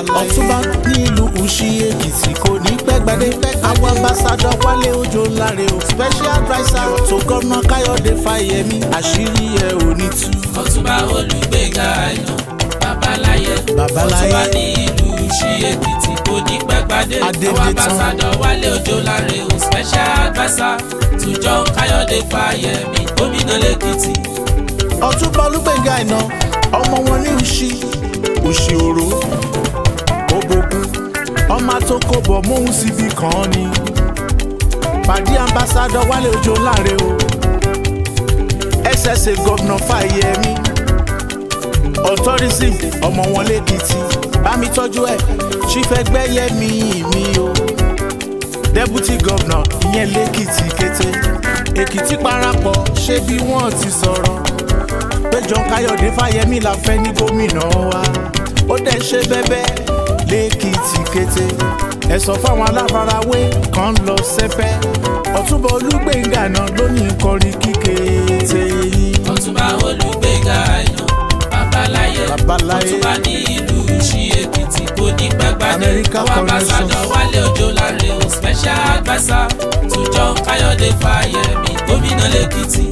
láyé. ọ̀túnba nílùú Ushi Èkìtì kò ní pẹ́ gbadé. àwọn ambassadọ Wálé Òjó láre o. special adviser tó gọ́nà Káyọ̀dé Fáyẹmí àṣírí ẹ̀ ò ní tú. ọ̀túnba olùgbéga àìná babaláyé Babaláyé. ọ̀túnba ní ìlú Ushi Èkìtì kò ní pẹ́gbádé Adédè àwọn tán. ambassadọ Wálé Òjó láre o special adviser to John Káyọ̀dé Fáyẹmí gómìnà lẹ́kìtì ọ̀túnba olúgbẹ̀ngà iná ọmọ wọn ní Ushi Ushi òró òbòkun ọmọ tó kó bọ̀ móhùn síbi kan ni pàdé ambassadọ Wálé Òjó láre o SSA gọ́vnà Fáyẹmí authority ọmọ wọn lẹ́kìtì bámi tọ́jú ẹ̀ chief ẹgbẹ́yẹmí mi o deputy governor ìyẹn lẹ́kìtì kété èkìtì parapọ̀ ṣé bí wọ́n ti sọ̀rọ̀ pé John Káyọ̀dé Fáyẹmí la fẹ́ ní gómìnà wa ó dẹ̀ ṣe bẹ́bẹ́ lẹ́kìtì kété ẹ sọ fáwọn aláfarawé kan lọ sẹ́fẹ́ ọ̀túnba olúgbẹ̀ngà náà ló ní kọrin kíkété yìí. ọ̀túnba olùgbéga àìná babaláyé Babaláyé. ọ̀túnba ní ìlú Ushi Èkìtì kò ní pẹ́gbádé America àwọn ambassadọ Connection. Wálé Òjó láre o special adviser to John Káyọ̀dé Fáyẹmí gómìnà lẹ́kìtì.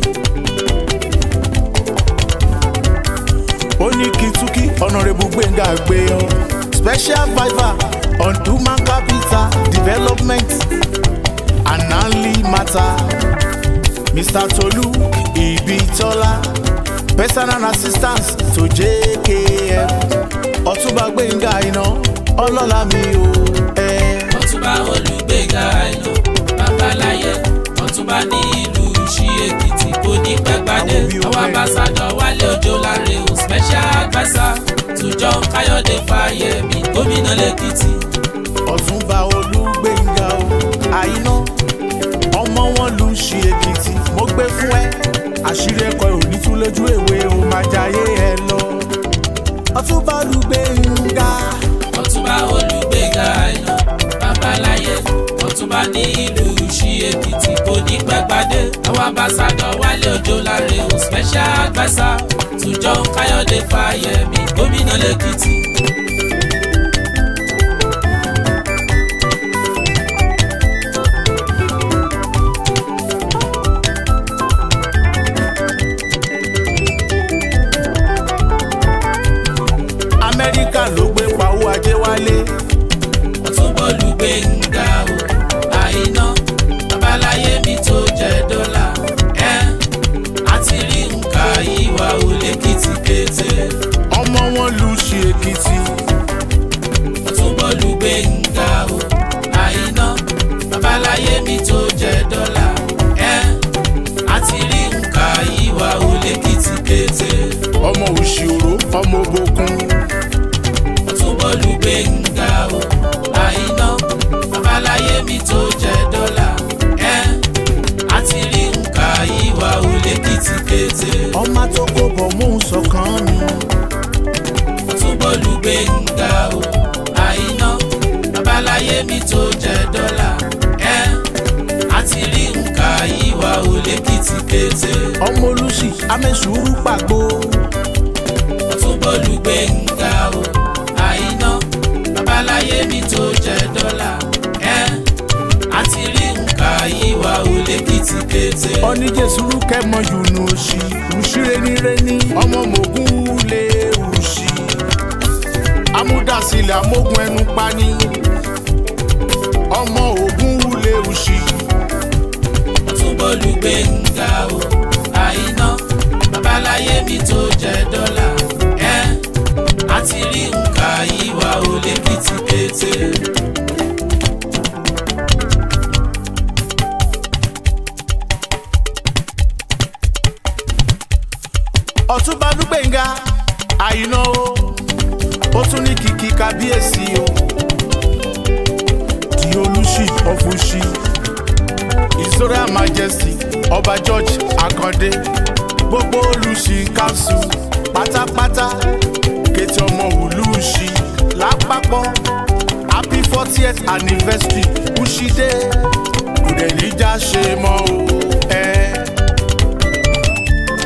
ó ní kìtúkì ọ̀nàrẹ́bù gbẹ̀ngà gbé ọ special viver on human capital development and nanli matter mr tolu ibitola personal assistance to jkf ọ̀túnba gbẹ̀ngà iná ọlọ́lá mi ò ẹ. ọ̀túnba olùgbéga àìná babaláyé ọ̀túnba ní ìlú Ushi Èkìtì kò ní pẹ́gbádé Àwọn bí ó àwọn fẹ́. ambassadọ Wálé Òjó láre o special adviser to John Káyọ̀dé Fáyẹmí gómìnà lẹ́kìtì. ọ̀túnba olúgbẹ̀ngà o àìná ọmọ wọn lù ú ṣe èkìtì mo gbé fún ẹ àṣírí ẹ̀kọ́ ò ní tú lójú èwe o máa jayé ẹ lọ. ọ̀túnba olúgbẹ̀ngà ọ̀túnba olùgbéga àìná babaláyé ọ̀túnba ní ìlú Ushi Èkìtì kò ní pẹ́gbádé àwọn ambassadọ Wálé Òjó láre o special adviser to John Káyọ̀dé Fáyẹmí gómìnà lẹ́kìtì. amẹ́ríkà ló gbé pawó ajé wálé ọ̀túnba olùgbéga o àìná babaláyé mi tó jẹ dọ́là ẹ́ àti rí nǹkan ìwà ò lẹ́kìtì kété. ọmọ wọn lù ú ṣe èkìtì ọ̀túnba olùgbéga o àìná babaláyé mi tó jẹ dọ́là ẹ́ àti rí nǹkan ìwà ò lẹ́kìtì kété. ọmọ òṣìòró ọmọ òbòkun ọ̀túnba olùgbéga o àìná babaláyé mi tó jẹ dọ́là ẹ́ àti rí nǹkan ìwà ò lẹ́kìtì kété. ọmọ tó kó bọ̀ mú sọ̀kan mi ọ̀túnba olùgbéga o àìná babaláyé mi tó jẹ dọ́là ẹ́ àti rí nǹkan ìwà ò lẹ́kìtì kété. ọmọ olùsì amẹ́sùrù pàgbó ọ̀túnba olùgbéga o àìná babaláyé mi tó jẹ dọ́là ẹ́ àti rí nǹkan ìwà ò lẹ́kìtì kété. oníjẹsùrù kẹmọ yùnú òsì òṣìrẹ́nirẹ́ni ọmọ mògùn lè òsì amúdásílẹ̀ amógun ẹnu pani ọmọ ògùn lè òsì ọ̀túnba olùgbéga o àìná babaláyé mi tó jẹ dọ́là ẹ́ àti rí nǹkan ìwà ò lẹ́kìtì kété. ọ̀túnba dúgbẹ̀ngà àyìnà o ó tún ní kìkì kábíyèsí o di olùsì ọ̀fùsì his royal majesty ọba george akande gbogbo olùsì kanṣu pátápátá kété ọmọ olùsì lápapọ̀ happy fortieth anniversary kùsìdé kò dẹ̀ níjà ṣe mọ́ o. Eh.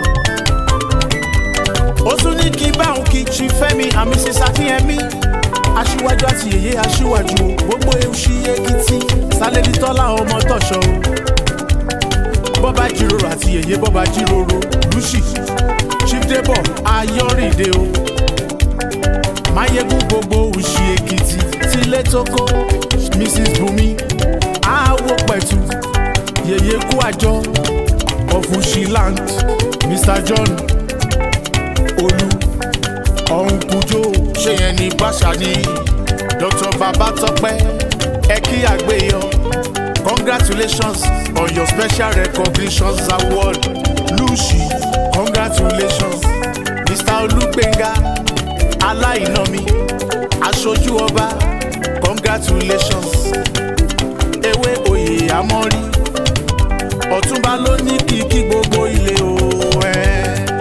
ó tún ní kí báwọn kì í ṣi fẹ́mi àmì sísá kí ẹ mí aṣíwájú àti yèyé aṣíwájú o gbogbo ewúṣí èkìtì sálẹ́lí tọ́lá ọmọ tọ̀ṣọ́ o bọ́ba jíròrò àti yèyé bọ́ba jíròrò lùsì chief debo ayọ́rìndé o máyégún gbogbo òṣì èkìtì tilé tókó mrs bumi awo pẹ̀tù yèyé kú àjọ of ushiland mr john olú ọ̀hún kújó ṣé yẹn ní báṣà ni dr babatọpẹ ẹ kí àgbéyọ congratulations on your special recognitions award lucy congratulations mr olugbenga aláìnámi aṣojú ọba congratulations ewé oyè amọ́rí ọ̀túnba ló ní kíkí gbogbo ilé o. ẹ̀.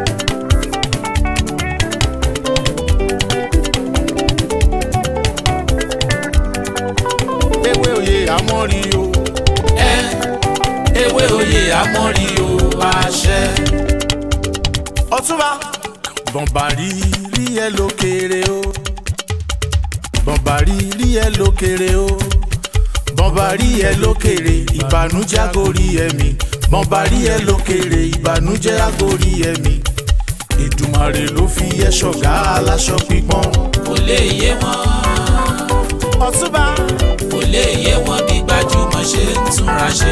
ewé oyè amọ́rí o. ẹ ewé oyè amọ́rí o àṣẹ. ọ̀túnba bọ̀m̀bàrí rí ẹ lókèrè o. bọ̀m̀bàrí rí ẹ lókèrè o. bọ̀m̀bàrí ẹ lókèrè ìbànújẹ́ àgórí ẹ̀mí. bọ̀m̀bàrí ẹ lókèrè ìbànújẹ́ àgórí ẹ̀mí. ìdùmarè ló fi ẹ ṣọ̀gá aláṣọ pípọ́n. kò lè yé wọn ọ̀túnba kò lè yé wọn bí gbajúmọ̀ ṣe ń túnra ṣe.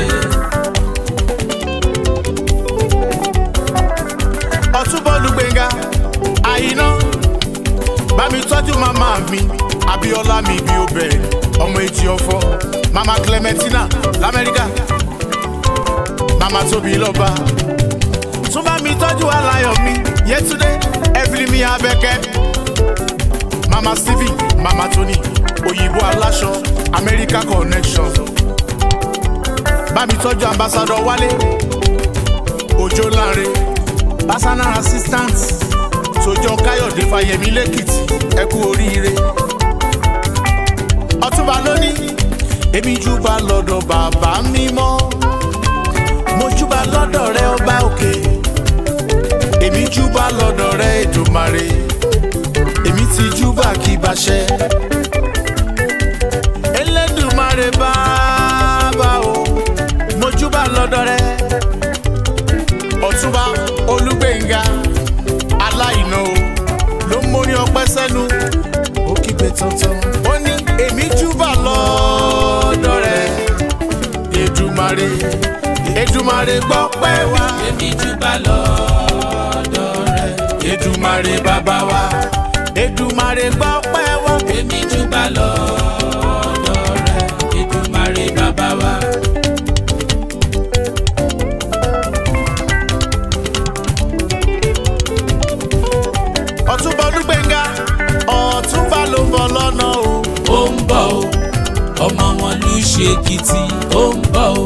ọ̀túnba olùgbẹ̀ngà àyíná bá mi tọ́jú màmá mi abiola mi bí ó bẹ̀rẹ̀ ọmọ etí ọ̀fọ̀ mama clementina lamẹ́ríkà mama tóbi lọ́ba tún bá mi tọ́jú alayọ̀ mi yẹtúndé evelyn mi abẹ́kẹ́ mama stephen mama tony òyìnbó aláṣọ america connection bá mi tọ́jú ambassadọ wálé òjò láre personal assistant sojọ káyọ̀dé fáyemí lẹ́kìtì ẹ kú oríire ọtúnba lónìí èmi júbà lọ́dọ̀ bàbá mímọ́ mo júbà lọ́dọ̀ rẹ ọba òkè èmi júbà lọ́dọ̀ rẹ èdòmàrè èmi ti júbà kí baṣẹ elédùmarè bàbá o mo júbà lọ́dọ̀ rẹ ọ̀túnba olúgbẹ̀ngà aláìná o ló ń mórí ọpẹ́ sẹ́nu ó kígbe tantan ó ní èmi júbà lọ́dọ̀ rẹ̀ èdùmarè èdùmarè gbọ́ pẹ́ wá èmi júbà lọ́dọ̀ rẹ̀. èdùmarè bàbá wa èdùmarè gbọ́ pẹ́ wá èmi júbà lọ́dọ̀ rẹ̀. Èdùmàrè bàbá wa. ọ̀túnba olúgbẹ̀ngà ọ̀túnba ló ń bọ̀ lọ́nà o ó ń bọ̀ o ọmọ wọn ló ṣe èkìtì ó ń bọ̀ o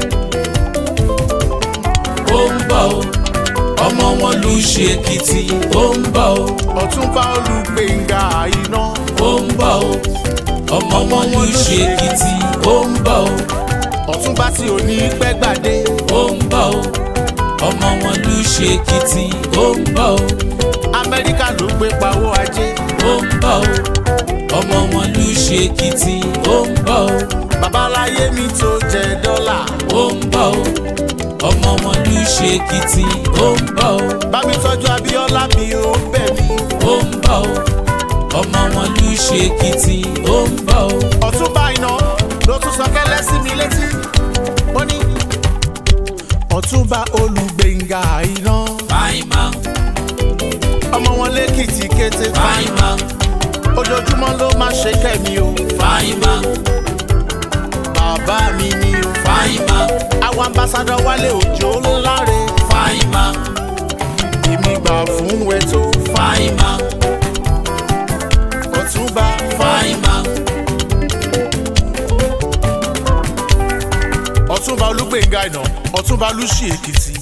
ó ń bọ̀ o ọmọ wọn ló ṣe èkìtì ó ń bọ̀ o ọ̀túnba olúgbẹ̀ngà àyíná ó ń bọ̀ o ọmọ wọn ló ṣe èkìtì ó ń bọ̀ o ọ̀túnba tí ò ní pẹ́ gbàdé ó ń bọ̀ o ọmọ wọn ló ṣe èkìtì ó ń bọ̀ o amẹ́ríkà ló gbé pawó ajé ó ń bọ̀ o ọmọ wọn ló ṣe èkìtì ó ń bọ̀ o babaláyé mi tó jẹ dọ́là ó ń bọ̀ o ọmọ wọn ló ṣe èkìtì ó ń bọ̀ o bá mi tọ́jú abíọ́lá mi ó bẹ̀ mí ó ń bọ̀ o ọmọ wọn ló ṣe èkìtì ó ń bọ̀ o ọ̀túnba iná ló tún sọ kẹ́lẹ́ sí mi létí ó ní ọ̀túnba olùgbẹ̀ngà iná fine man ọmọ wọn lẹ́kìtì kété fine man ojoojúmọ́ ló máa ṣe kẹ́mi o fine man bàbá mi ni o fine man àwọn ambassadọ wálé òjò ńláre fine man èmi gbà fún ẹ tó fine man ọ̀túnba fine man ọ̀túnba olúgbẹ̀ngà iná ọ̀túnba lùsì èkìtì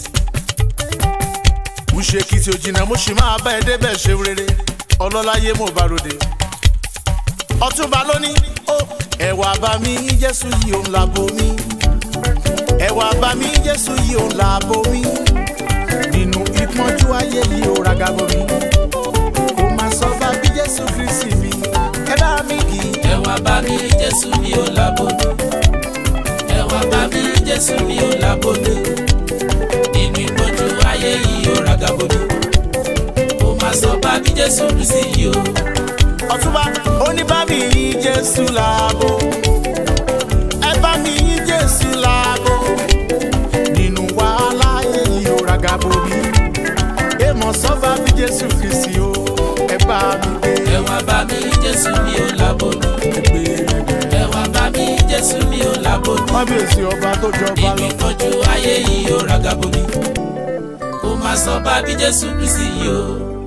wùsì èkìtì òjìnà mo sì máa bá ẹ débẹ̀ ṣe rere ọlọ́láyé mo bá ròde ọ̀túnba lóní ó ẹ̀wà bá mi jésù yìí òun làbò mi ẹ̀wà bá mi jésù yìí òun làbò mi nínú ìpọ́njú ayé yìí ó ragabo mi kò má sọ bá bí jésù kristi mi ẹ bá mi kì í. ẹ wá bá mi jésù mi ò lábòdì ẹ wá bá mi jésù mi ò lábòdì nínú ìpọ́njú ayé yìí ó ragabòdì ó máa sọ bá mi jésù kristi yìí o ọ̀túnba oníbàmí yín jésù láàbò ẹ bá mi yín jésù láàbò nínú wàhálà èyí ò ragabo mi èèmọ̀ sọ́ba bí jésù kristi o ẹ bá mi gbé ẹ wá bá mi jésù mi ò lábòdì gbé ẹ wá bá mi jésù mi ò lábòdì kábíyèsí ọba tó jọba nínú lọ. ìpọ́njú ayé yìí ó ragabòdì ó máa sọ bá mi jésù kristi yìí o.